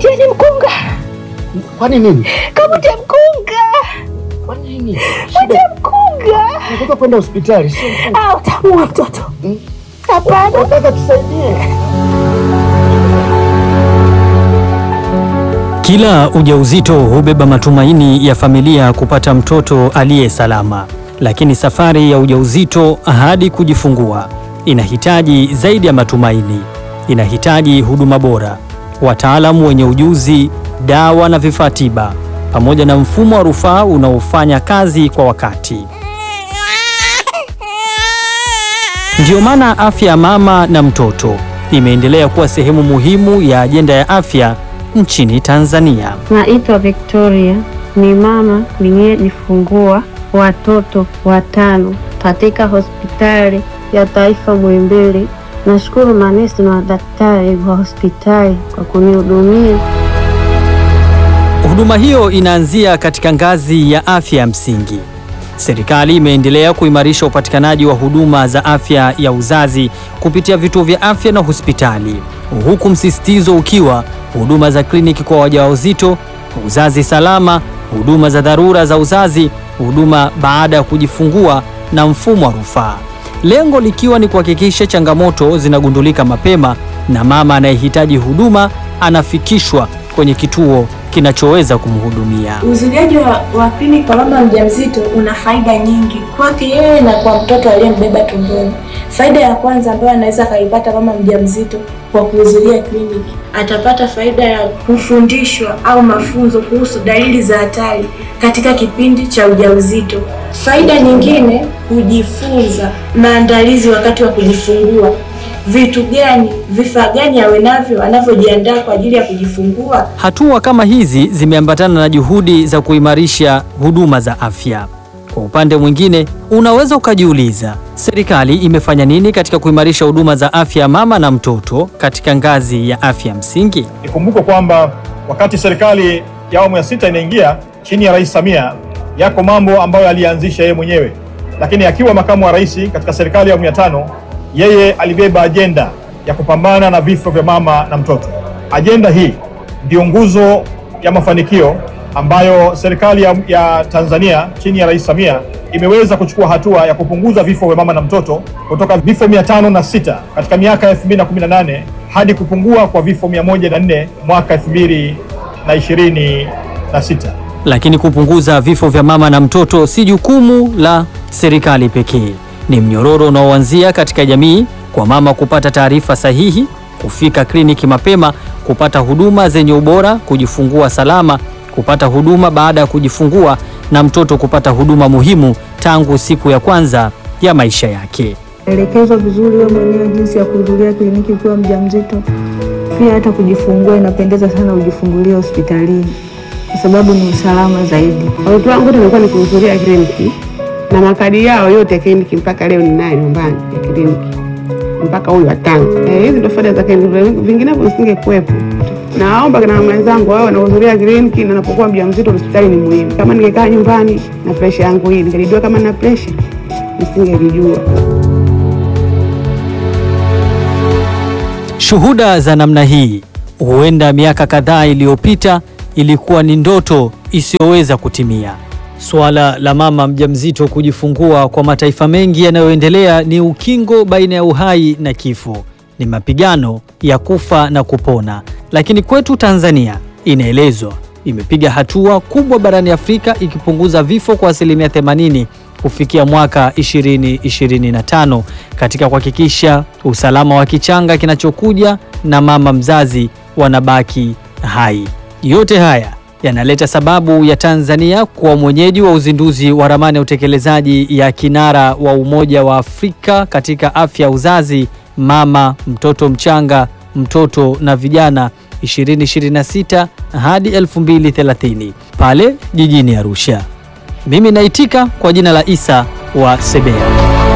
Itieni mkunga, Kwani nini? kamute mkunga, Kwa nini? mute mkunga. Nataka kwenda hospitali, sio mkunga. Ah, utamuua mtoto. Mm. Hapana. Nataka tusaidie. Kila ujauzito hubeba matumaini ya familia kupata mtoto aliye salama, lakini safari ya ujauzito hadi kujifungua inahitaji zaidi ya matumaini. Inahitaji huduma bora, wataalamu wenye ujuzi, dawa na vifaa tiba, pamoja na mfumo wa rufaa unaofanya kazi kwa wakati. Ndiyo maana afya ya mama na mtoto imeendelea kuwa sehemu muhimu ya ajenda ya afya nchini Tanzania. Naitwa Victoria, ni mama niliyejifungua watoto watano katika hospitali ya taifa Muhimbili. Nashukuru manesi na madaktari wa hospitali kwa kunihudumia. Huduma hiyo inaanzia katika ngazi ya afya ya msingi. Serikali imeendelea kuimarisha upatikanaji wa huduma za afya ya uzazi kupitia vituo vya afya na hospitali, huku msisitizo ukiwa huduma za kliniki kwa wajawazito, uzazi salama, huduma za dharura za uzazi, huduma baada ya kujifungua na mfumo wa rufaa, lengo likiwa ni kuhakikisha changamoto zinagundulika mapema na mama anayehitaji huduma anafikishwa kwenye kituo kinachoweza kumhudumia. Uzuliaji wa, wa kliniki kwa mama mjamzito una faida nyingi kwake yeye na kwa mtoto aliyembeba tumboni. Faida ya kwanza ambayo anaweza akaipata mama mjamzito kwa kuhudhuria kliniki, atapata faida ya kufundishwa au mafunzo kuhusu dalili za hatari katika kipindi cha ujauzito. Faida nyingine, kujifunza maandalizi wakati wa kujifungua vitu gani, vifaa gani awe navyo anavyojiandaa kwa ajili ya kujifungua. Hatua kama hizi zimeambatana na juhudi za kuimarisha huduma za afya. Kwa upande mwingine, unaweza ukajiuliza, serikali imefanya nini katika kuimarisha huduma za afya ya mama na mtoto katika ngazi ya afya ya msingi? Ikumbukwe kwamba wakati serikali ya awamu ya sita inaingia chini ya Rais Samia, yako mambo ambayo alianzisha yeye mwenyewe, lakini akiwa makamu wa rais katika serikali ya awamu ya tano, yeye alibeba ajenda ya kupambana na vifo vya mama na mtoto. Ajenda hii ndiyo nguzo ya mafanikio ambayo serikali ya, ya Tanzania chini ya Rais Samia imeweza kuchukua hatua ya kupunguza vifo vya mama na mtoto kutoka vifo mia tano na sita katika miaka ya 2018 hadi kupungua kwa vifo 104 mwaka 2026. Lakini kupunguza vifo vya mama na mtoto si jukumu la serikali pekee. Ni mnyororo unaoanzia katika jamii, kwa mama kupata taarifa sahihi, kufika kliniki mapema, kupata huduma zenye ubora, kujifungua salama, kupata huduma baada ya kujifungua, na mtoto kupata huduma muhimu tangu siku ya kwanza ya maisha yake. elekezwa vizuri wewe mwenyewe jinsi ya kuhudhuria kliniki ukiwa mjamzito. Pia hata kujifungua inapendeza sana ujifungulie hospitalini kwa sababu ni usalama zaidi. Watoto wangu wote nilikuwa nikihudhuria kliniki na makadi yao yote ya kliniki mpaka leo ninayo nyumbani ya kliniki mpaka huyu watano. Eh, hizi ndio faida za kliniki, vinginevyo nisingekuwepo. Naomba na mwenzangu wao wanahudhuria kliniki na napokuwa mjamzito, hospitali ni muhimu. Kama ningekaa nyumbani na presha yangu hii, ningelijua kama nina presha, nisingelijua. Shuhuda za namna hii huenda miaka kadhaa iliyopita ilikuwa ni ndoto isiyoweza kutimia. Suala la mama mjamzito kujifungua kwa mataifa mengi yanayoendelea ni ukingo baina ya uhai na kifo, ni mapigano ya kufa na kupona. Lakini kwetu Tanzania inaelezwa imepiga hatua kubwa barani Afrika ikipunguza vifo kwa asilimia 80 kufikia mwaka 2025 katika kuhakikisha usalama wa kichanga kinachokuja na mama mzazi wanabaki hai. Yote haya yanaleta sababu ya Tanzania kuwa mwenyeji wa uzinduzi wa ramani ya utekelezaji ya kinara wa Umoja wa Afrika katika afya ya uzazi, mama, mtoto mchanga, mtoto na vijana 2026 hadi 2030 pale jijini Arusha. Mimi naitika kwa jina la Isa wa Sebea.